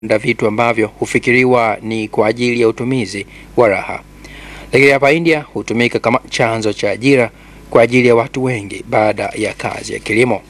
na vitu ambavyo hufikiriwa ni kwa ajili ya utumizi wa raha, lakini hapa India hutumika kama chanzo cha ajira kwa ajili ya watu wengi baada ya kazi ya kilimo.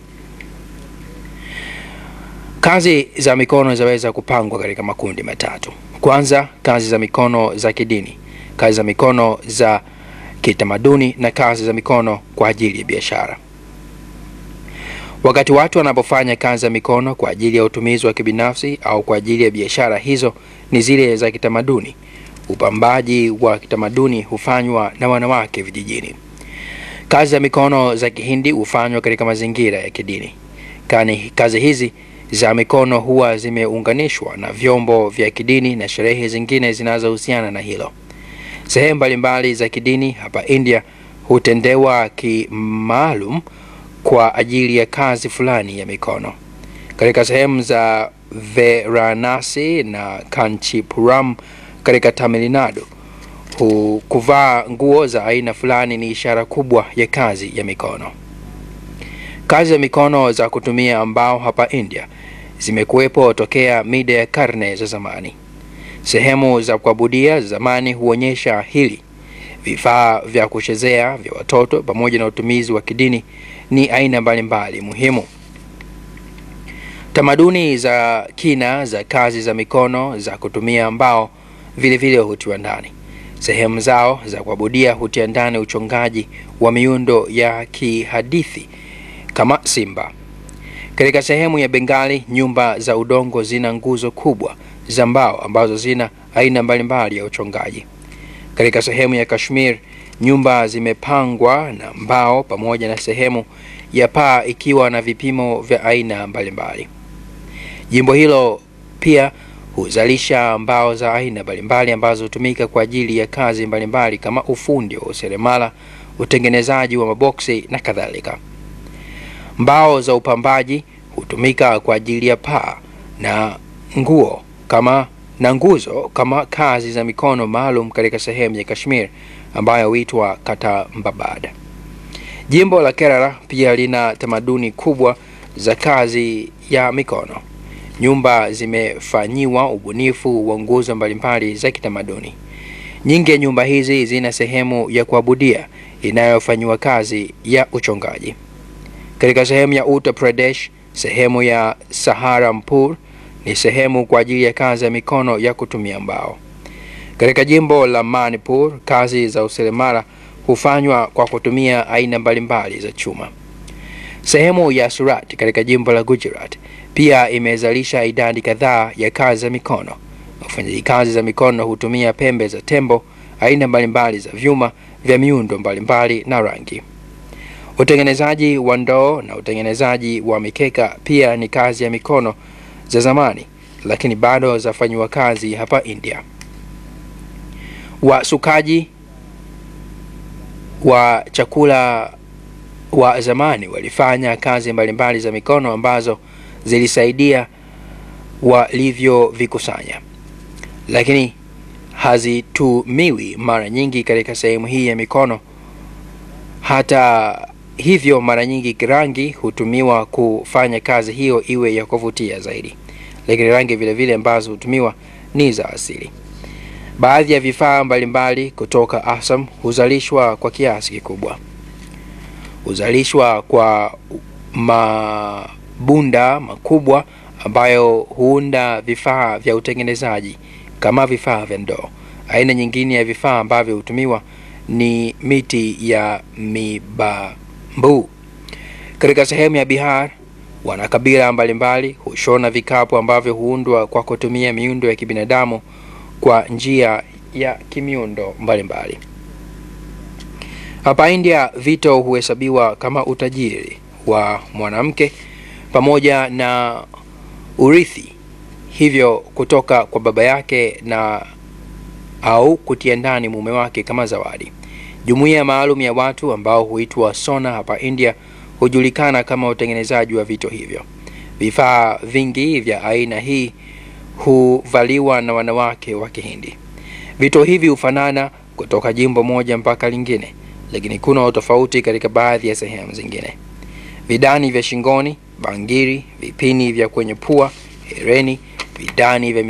Kazi za mikono zinaweza kupangwa katika makundi matatu. Kwanza, kazi za mikono za kidini, kazi za mikono za kitamaduni na kazi za mikono kwa ajili ya biashara. Wakati watu wanapofanya kazi za mikono kwa ajili ya utumizi wa kibinafsi au kwa ajili ya biashara, hizo ni zile za kitamaduni. Upambaji wa kitamaduni hufanywa na wanawake vijijini. Kazi za mikono za Kihindi hufanywa katika mazingira ya kidini. Kani kazi hizi za mikono huwa zimeunganishwa na vyombo vya kidini na sherehe zingine zinazohusiana na hilo. Sehemu mbalimbali za kidini hapa India hutendewa kimaalum kwa ajili ya kazi fulani ya mikono. Katika sehemu za Varanasi na Kanchipuram katika Tamil Nadu, hu- kuvaa nguo za aina fulani ni ishara kubwa ya kazi ya mikono. Kazi za mikono za kutumia mbao hapa India zimekuwepo tokea mida ya karne za zamani. Sehemu za kuabudia za zamani huonyesha hili. Vifaa vya kuchezea vya watoto pamoja na utumizi wa kidini ni aina mbalimbali muhimu. Tamaduni za kina za kazi za mikono za kutumia mbao vile vile hutiwa ndani. Sehemu zao za kuabudia hutia ndani uchongaji wa miundo ya kihadithi kama simba. Katika sehemu ya Bengali, nyumba za udongo zina nguzo kubwa za mbao ambazo zina aina mbalimbali ya uchongaji. Katika sehemu ya Kashmir, nyumba zimepangwa na mbao pamoja na sehemu ya paa ikiwa na vipimo vya aina mbalimbali. Jimbo hilo pia huzalisha mbao za aina mbalimbali ambazo hutumika kwa ajili ya kazi mbalimbali kama ufundi wa useremala, utengenezaji wa maboksi na kadhalika. Mbao za upambaji hutumika kwa ajili ya paa na nguo kama na nguzo kama kazi za mikono maalum katika sehemu ya Kashmir ambayo huitwa Katambabad. Jimbo la Kerala pia lina tamaduni kubwa za kazi ya mikono. Nyumba zimefanyiwa ubunifu wa nguzo mbalimbali za kitamaduni. Nyingi ya nyumba hizi zina sehemu ya kuabudia inayofanyiwa kazi ya uchongaji. Katika sehemu ya Uttar Pradesh, sehemu ya Saharanpur ni sehemu kwa ajili ya kazi ya mikono ya kutumia mbao. Katika jimbo la Manipur, kazi za useremala hufanywa kwa kutumia aina mbalimbali za chuma. Sehemu ya Surat katika jimbo la Gujarat pia imezalisha idadi kadhaa ya kazi za mikono. Wafanyaji kazi za mikono hutumia pembe za tembo, aina mbalimbali za vyuma vya miundo mbalimbali na rangi. Utengenezaji wa ndoo na utengenezaji wa mikeka pia ni kazi ya mikono za zamani, lakini bado zafanyiwa kazi hapa India. Wasukaji wa chakula wa zamani walifanya kazi mbalimbali za mikono ambazo zilisaidia walivyovikusanya, lakini hazitumiwi mara nyingi katika sehemu hii ya mikono. Hata hivyo, mara nyingi rangi hutumiwa kufanya kazi hiyo iwe ya kuvutia zaidi, lakini rangi vile vile ambazo hutumiwa ni za asili. Baadhi ya vifaa mbalimbali kutoka Assam huzalishwa kwa kiasi kikubwa. Huzalishwa kwa mabunda makubwa ambayo huunda vifaa vya utengenezaji kama vifaa vya ndoo. Aina nyingine ya vifaa ambavyo hutumiwa ni miti ya mibambu. Katika sehemu ya Bihar, wanakabila mbalimbali hushona vikapu ambavyo huundwa kwa kutumia miundo ya kibinadamu kwa njia ya kimiundo mbalimbali. Hapa India, vito huhesabiwa kama utajiri wa mwanamke pamoja na urithi, hivyo kutoka kwa baba yake na au kutia ndani mume wake kama zawadi. Jumuiya maalum ya watu ambao huitwa sona hapa India hujulikana kama utengenezaji wa vito hivyo. Vifaa vingi vya aina hii huvaliwa na wanawake wa Kihindi. Vito hivi hufanana kutoka jimbo moja mpaka lingine, lakini kuna utofauti katika baadhi ya sehemu zingine. Vidani vya shingoni, bangiri, vipini vya kwenye pua, hereni vidani vya